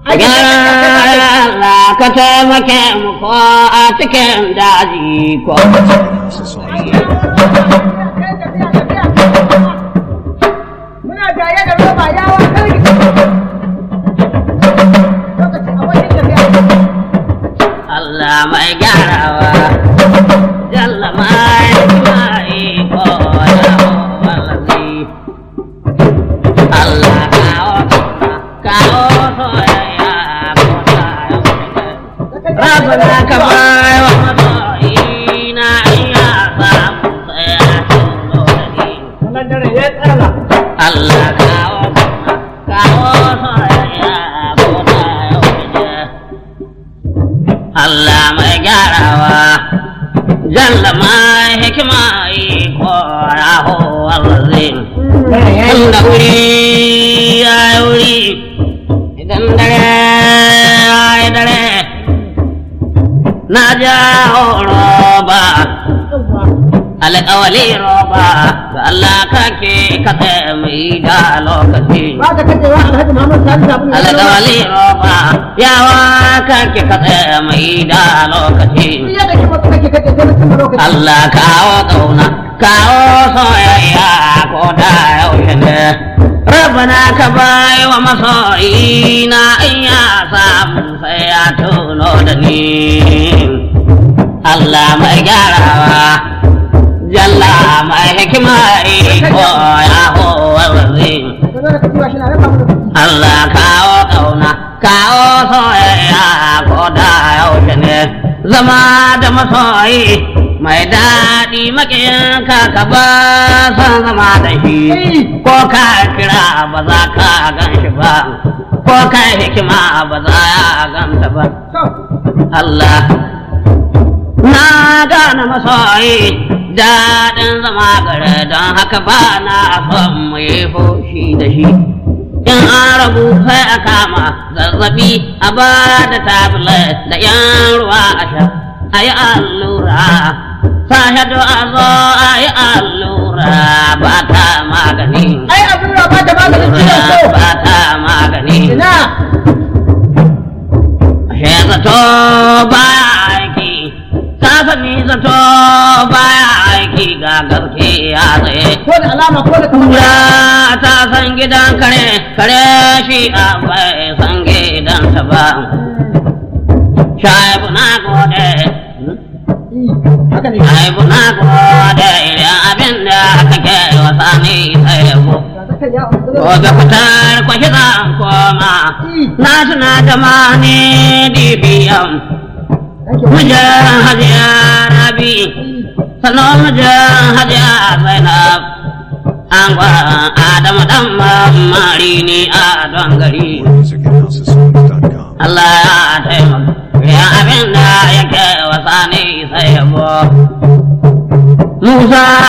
Allah ka taimake mu ko a cikin daji ko Muna jaye da roba yawa karki. Lokaci a wajen tafiya. Allah mai gyarawa jalla mai mai ko ya wallahi Allah kawo kawo soyayya ko ta Rabbana ka bai wa masoyina iya samu tsaya tuno da ni Wannan dare ya tsala. Allah kawo kawo soyayya ko ta yaushe Allah mai gyarawa jalla mai hikima iko raho wallazi inda wuri ya yi wuri idan dare ya yi dare na ja roba alƙawali roba ga Allah kake katse mai da lokaci Ba ka kace wa Alhaji Muhammad Sani sabon alƙawali roba yawa kake katse mai da lokaci Ya kake ba kake kace sai mutum lokaci. Allah kawo ƙauna kawo soyayya ko da yaushe ne Rabbana ka bai wa masoyina in ya samu sai ya tuno da ni Allah mai gyarawa Jalla mai hikima iko ya howarzi Ka zo da kace wa shi na raba mu. Allah kawo ƙauna kawo soyayya ko da yaushe ne zama da masoyi mai daɗi maƙiyinka ka ba san zama da shi ko ka kira ba za ka gan shi ba ko ka hikima ba za ya ganta ba To, Allah na gane masoyi daɗin zama gare don haka ba na son mu yi fushi da shi in an rabu sai a kama zazzabi a ba da tablet da yan ruwa a sha a yi allura sahadu a zo a yi allura ba ta magani ai abin da ba ta maganin ciwon so. ba ta magani Ina Ashe zato baya aiki, ka sani zato baya aiki ga gaske ya tsaye. ko da alama ko da kamar Kura ta san gidan kare, kare shi a bai san gidansa ba. Shaibu na gode, haka ne. shaibu na gode idan abin da kake wasa ni sai yabo. Ga zakan ya usuru. Gobe fitar kwashi zan koma, na tuna jamani dibiyan. Thank you. Mujan hajiya rabi, sannan mujan hajiya zainab. An gwa Adamu dan mamari ne a don gari. Music at houseofsongs.com. Allah ya taimaka, ya abin da yake wasa ne sai yabo. Musa